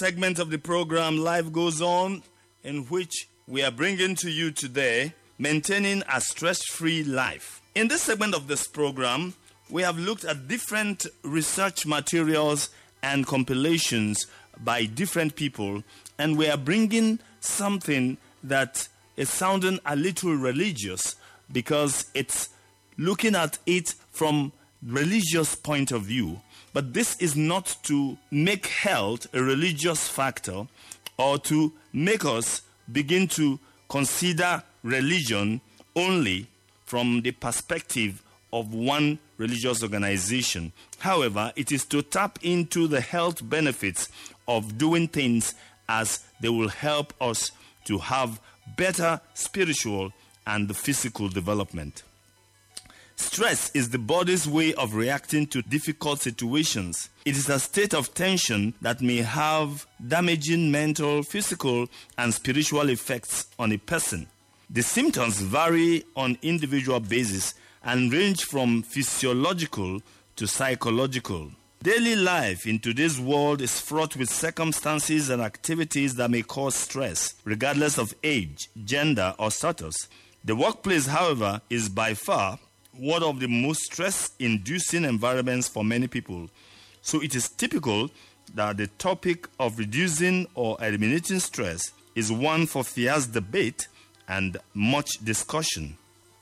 segment of the program Life Goes On, in which we are bringing to you today maintaining a stress free life. In this segment of this program, we have looked at different research materials and compilations by different people, and we are bringing something that is sounding a little religious because it's looking at it from religious point of view but this is not to make health a religious factor or to make us begin to consider religion only from the perspective of one religious organization. However, it is to tap into the health benefits of doing things as they will help us to have better spiritual and physical development. Stress is the body's way of reacting to difficult situations. It is a state of tension that may have damaging mental, physical, and spiritual effects on a person. The symptoms vary on individual basis and range from physiological to psychological. Daily life in today's world is fraught with circumstances and activities that may cause stress, regardless of age, gender, or status. The workplace, however, is by far one of the most stress inducing environments for many people. So it is typical that the topic of reducing or eliminating stress is one for fierce debate and much discussion.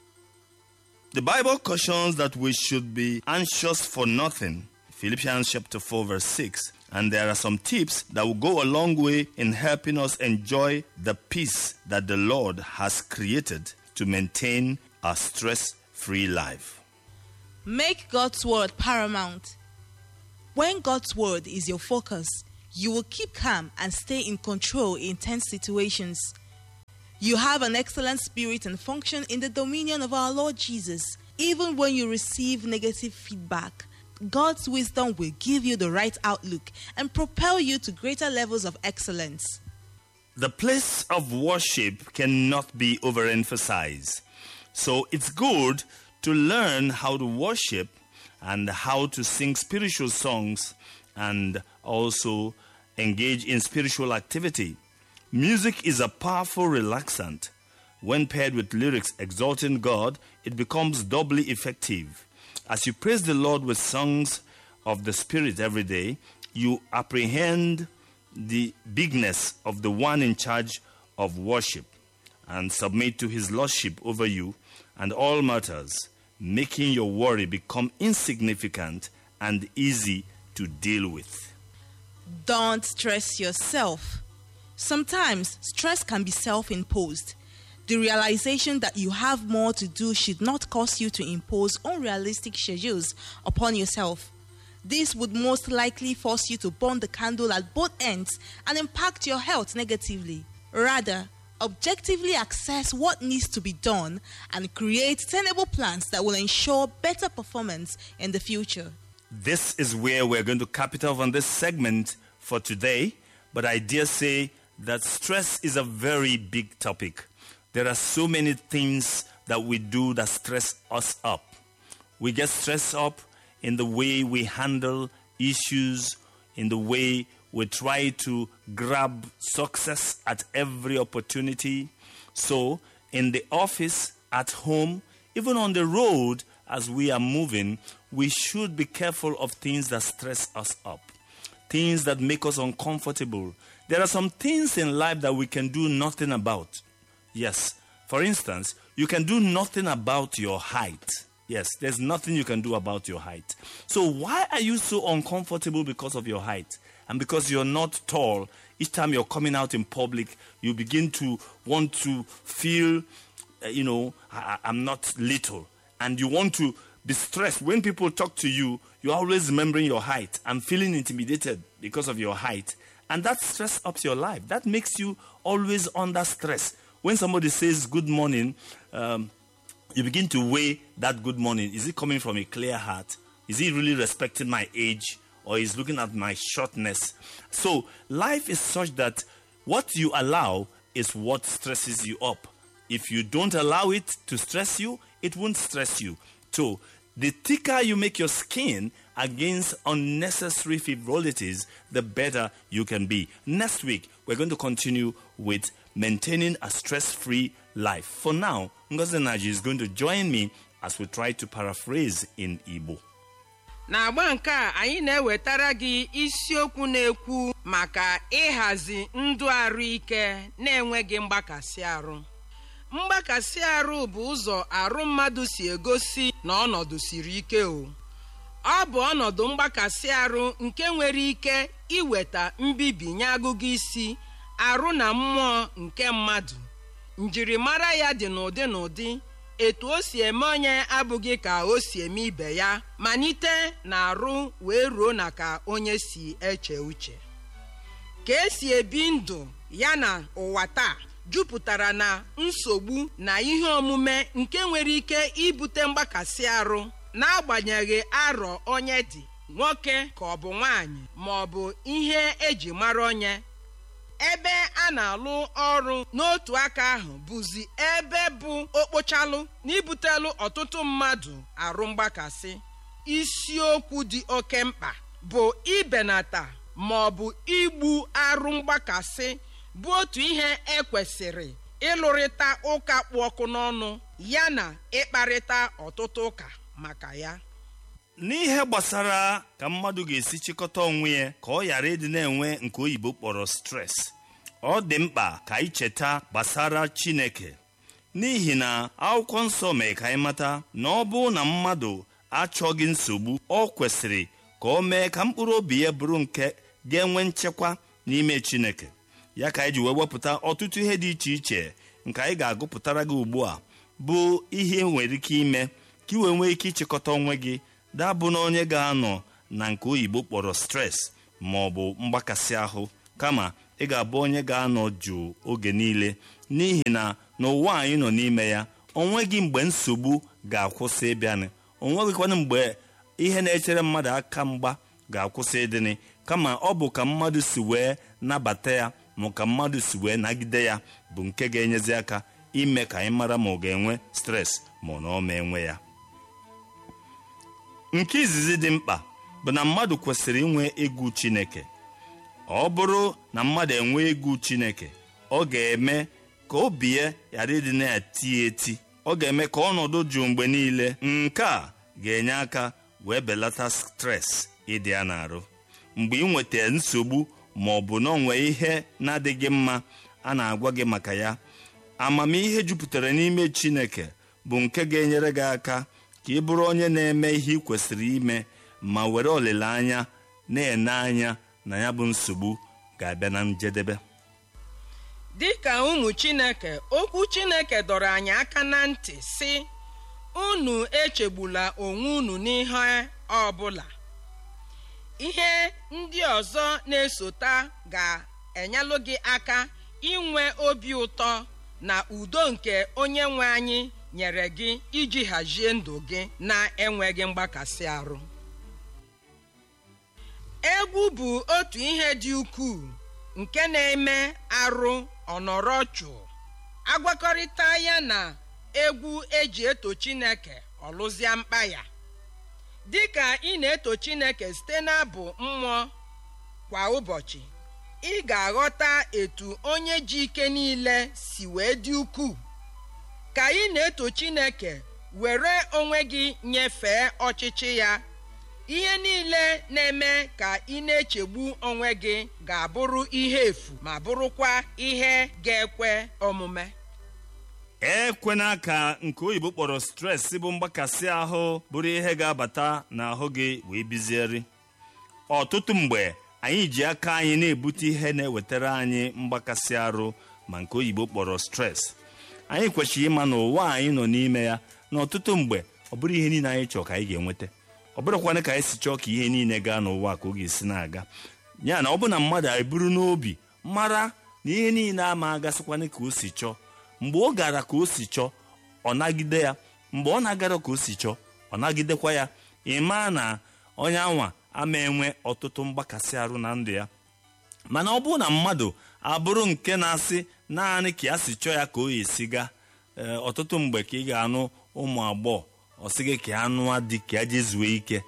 The Bible cautions that we should be anxious for nothing. Philippians chapter 4 verse 6. And there are some tips that will go a long way in helping us enjoy the peace that the Lord has created to maintain a stress free life. Make God's word paramount. When God's word is your focus, you will keep calm and stay in control in tense situations. You have an excellent spirit and function in the dominion of our Lord Jesus. Even when you receive negative feedback, God's wisdom will give you the right outlook and propel you to greater levels of excellence. The place of worship cannot be overemphasized. So it's good to learn how to worship and how to sing spiritual songs and also engage in spiritual activity. Music is a powerful relaxant. When paired with lyrics exalting God, it becomes doubly effective. As you praise the Lord with songs of the Spirit every day, you apprehend the bigness of the one in charge of worship and submit to his lordship over you and all matters, making your worry become insignificant and easy to deal with. Don't stress yourself. Sometimes stress can be self imposed. The realization that you have more to do should not cause you to impose unrealistic schedules upon yourself. This would most likely force you to burn the candle at both ends and impact your health negatively. Rather, objectively assess what needs to be done and create tenable plans that will ensure better performance in the future. This is where we're going to cap it off on this segment for today, but I dare say that stress is a very big topic. There are so many things that we do that stress us up. We get stressed up in the way we handle issues, in the way we try to grab success at every opportunity. So, in the office, at home, even on the road, as we are moving, we should be careful of things that stress us up, things that make us uncomfortable. There are some things in life that we can do nothing about. Yes, for instance, you can do nothing about your height. Yes, there's nothing you can do about your height. So, why are you so uncomfortable because of your height? And because you're not tall, each time you're coming out in public, you begin to want to feel, uh, you know, I, I'm not little. And you want to be stressed. When people talk to you, you're always remembering your height and feeling intimidated because of your height. And that stress ups your life. That makes you always under stress. When somebody says good morning, um, you begin to weigh that good morning. Is it coming from a clear heart? Is he really respecting my age? Or is looking at my shortness? So life is such that what you allow is what stresses you up. If you don't allow it to stress you, it won't stress you. So the thicker you make your skin against unnecessary frivolities, the better you can be. Next week, we're going to continue with maintaining a stress free life. For now, Ngozi Naji is going to join me as we try to paraphrase in Igbo. n'agba nke a anyị na-ewetara gị isiokwu na-ekwu maka ịhazi ndụ arụike na-enweghị mgbakasị arụ mgbakasị arụ bụ ụzọ arụ mmadụ si egosi na ọnọdụ siri ike o ọ bụ ọnọdụ mgbakasị arụ nke nwere ike iweta mbibi nye agụgụ isi arụ na mmụọ nke mmadụ njirimara ya dị n'ụdị n'ụdị etu o si eme onye abụghị ka o si eme ibe ya malite na arụ wee ruo na ka onye si eche uche ka esi ebi ndụ ya na ụwa taa jupụtara na nsogbu na ihe omume nke nwere ike ibute mgbakasị arụ n'agbanyeghị arọ onye dị nwoke ka ọ bụ nwanyị ma ọ bụ ihe eji mara onye ebe a na-alụ ọrụ n'otu aka ahụ bụzi ebe bụ okpochalụ na ibutelu ọtụtụ mmadụ arụ mgbakasị isiokwu dị oke mkpa bụ ibenata ma ọ bụ igbu arụ mgbakasị bụ otu ihe ekwesịrị ịlụrịta ụka kpụ ọkụ n'ọnụ ya na ịkparịta ọtụtụ ụka maka ya n'ihe gbasara ka mmadụ ga-esi chịkọta onwe ya ka ọ ghara ịdị na-enwe nke oyibo kpọrọ stres ọ dị mkpa ka anyị cheta gbasara chineke n'ihi na akwụkwọ nsọ mee ka anyị mata na ọ bụrụ na mmadụ achọghị nsogbu ọ kwesịrị ka o mee ka mkpụrụ obi ya bụrụ nke ga-enwe nchekwa n'ime chineke ya ka anyị ji wee wepụta ọtụtụ ihe dị iche iche nke anyị ga-agụpụtara gị ugbu a bụ ihe nwere ike ime ka ị wee nwee ike ịchịkọta onwe gị dabụ na onye ga-anọ na nke oyibo kpọrọ stres ma ọ bụ mgbakasị ahụ kama ị ga-abụ onye ga-anọ jụụ oge niile n'ihi na n'ụwa anyị nọ n'ime ya onweghị mgbe nsogbu ga-akwụsị ịbịanị onweghịkwana mgbe ihe na-echere mmadụ aka mgba ga-akwụsị ịdịnị kama ọ bụ ka mmadụ si wee nabata ya ma ka mmadụ si wee nagide ya bụ nke ga-enyezi aka ime ka anyị mara ma ọ ga-enwe stres ma na ọ ma enwe ya nke izizi dị mkpa bụ na mmadụ kwesịrị inwe egwu chineke ọ bụrụ na mmadụ enwe egwu chineke ọ ga-eme ka obi ya ghara ịdị na-eti eti ọ ga-eme ka ọnọdụ jụụ mgbe niile nke a ga-enye aka wee belata stres ịdị ya n'arụ mgbe ị nweta nsogbu ma ọ bụ na onwe ihe na-adịghị mma a na-agwa gị maka ya amamihe jupụtara n'ime chineke bụ nke ga-enyere gị aka ka ị bụrụ onye na-eme ihe ị kwesịrị ime ma were olileanya na-ene anya na ya bụ nsogbu ga-abịa na njedebe dịka ụmụ chineke okwu chineke dọrọ anyị aka na ntị sị unu echegbula onwe unu n'ihe ọbụla ihe ndị ọzọ na-esota ga-enyelụ gị aka inwe obi ụtọ na udo nke onye nwe anyị nyere gị iji hazie ndụ gị na-enweghị mgbakasị arụ egwu bụ otu ihe dị ukwuu nke na-eme arụ ọnọrọ jụụ agwakọrịta ya na egwu eji eto chineke ọlụzia mkpa ya dịka ị na-eto chineke site n'abụ mmụọ kwa ụbọchị ị ga-aghọta etu onye ji ike niile si wee dị ukwuu ka ị na-eto chineke were onwe gị nyefee ọchịchị ya ihe niile na-eme ka ị na-echegbu onwe gị ga-abụrụ ihe efu ma bụrụkwa ihe ga-ekwe omume ekwena ka nke oyibo kpọrọ stres bụ mgbakasị ahụ bụrụ ihe ga-abata n'ahụ gị wee bizieri ọtụtụ mgbe anyị ji aka anyị na-ebute ihe na-ewetara anyị mgbakasị arụ ma nke oyibo kpọrọ stres anyị kwesịrị ịma na ụwa anyị nọ n'ime ya na ọtụtụ mgbe ọ bụrụ ihe niile anyị chọrọ ka anyị ga-enweta ọ bụrụkwana ka anyị si chọọ ka ihe niile gaa n'ụwa ka ọ ga-esi na-aga ya na ọ bụ na mmadụ eburu n'obi mara na ihe niile ama agasịkwana ka o si chọọ mgbe ọ gara ka o si chọọ ọ nagide ya mgbe ọ na-agara ka o si chọọ ọ nagidekwa ya ịma na onye anwa ama enwe ọtụtụ mgbakasị arụ na ndụ ya mana ọ bụrụ na mmadụ abụrụ nke na-asị naanị ka ya si chọọ ya ka o esi gaa ee ọtụtụ mgbe ka ị ga-anụ ụmụ agbọghọ ọ sị gị ka ya nụọ di ka ya jezuo ike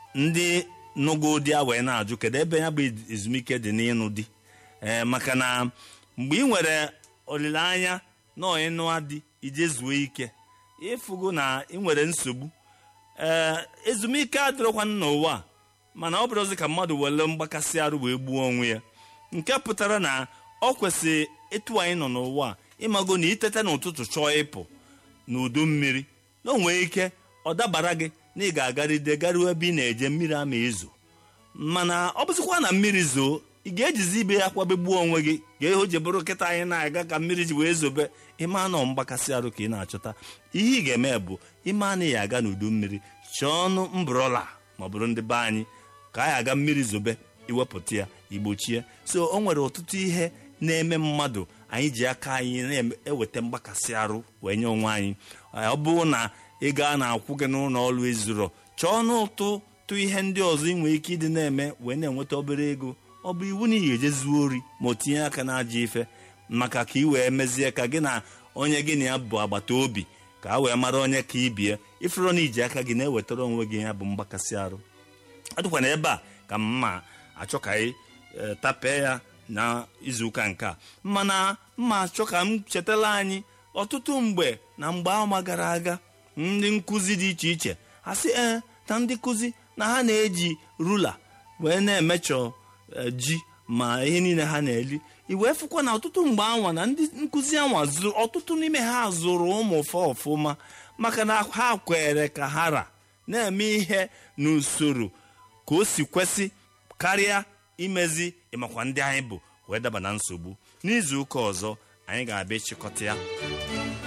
ndị nụgo di ya wee na-ajụ kedu ebe ya bụ ezumike dị n'ịnụ di ee maka na mgbe ị nwere olileanya na ịnụa di ije zuo ike ịfụgo na ị nwere nsogbu ee ezumike adịrọkwanụ n'ụwa a mana ọ bụrụzi ka mmadụ were mgbakasị arụ wee gbuo onwe ya nke pụtara na ọ kwesịrị etu anyị nọ n'ụwa a ịmago na itete n'ụtụtụ chọọ ịpụ n'udu mmiri na onwee ike ọ dabara gị na ị ga-agaride garuo ebe ị na-eje mmiri ama ezo mana ọ bụzikwa na mmiri zoo ị ga-ejizi ibe ya kwabegbuo onwe gị ga o ji bụrụ nkịta anyị na-aga ka mmiri ji wee zobe ịma nọ mgbakasị arụ ka ị na-achọta ihe ị ga-eme bụ ime anaghị aga n'udu mmiri chọọ ọnụ mbrola ma ọ bụrụ ndị be anyị ka anyị aga mmiri zobe iwepụta ya igbochie so o nwere ọtụtụ ihe na-eme mmadụ anyị ji aka anyị na-eweta mgbakasị arụ wee nye onwe anyị ọ bụrụ na ị gaa na-akwụ gị n'ụlọ ọrụ ezuro chọọ n'ụtụ tụ ihe ndị ọzọ ị nwere ike ịdị na-eme wee na-enweta obere ego ọ bụ iwu na ị ga-eje zuo ori ma o tinye aka n'ajọ ife maka ka ị wee mezie ka gị na onye gị na ya bụ agbata obi ka a wee mara onye ka ị bie ifuru na iji aka gị na-ewetara onwe gị ya bụ mgbakasị arụ ọ dịkwa na ebe a ka mma achọ ka anyị tapee ya na izuụka nke a mana mma achọ ka m chetala anyị ọtụtụ mgbe na mgbe ọma gara aga ndị nkụzi dị iche iche ha sị ee na ndị nkụzi na ha na-eji rula wee na-emechọ ji ma ihe niile ha na-eli iwee fụkwa na ọtụtụ mgbe anwa na ndị nkụzi anwa ọtụtụ n'ime ha zụrụ ụmụ fa ọfụma maka na ha kwere ka ha ra na-eme ihe n'usoro ka o si kwesị karịa imezi ịmakwa ndị anyị bụ wee daba na nsogbu n'izu ụka ọzọ anyị ga-abịa ịchịkọta ya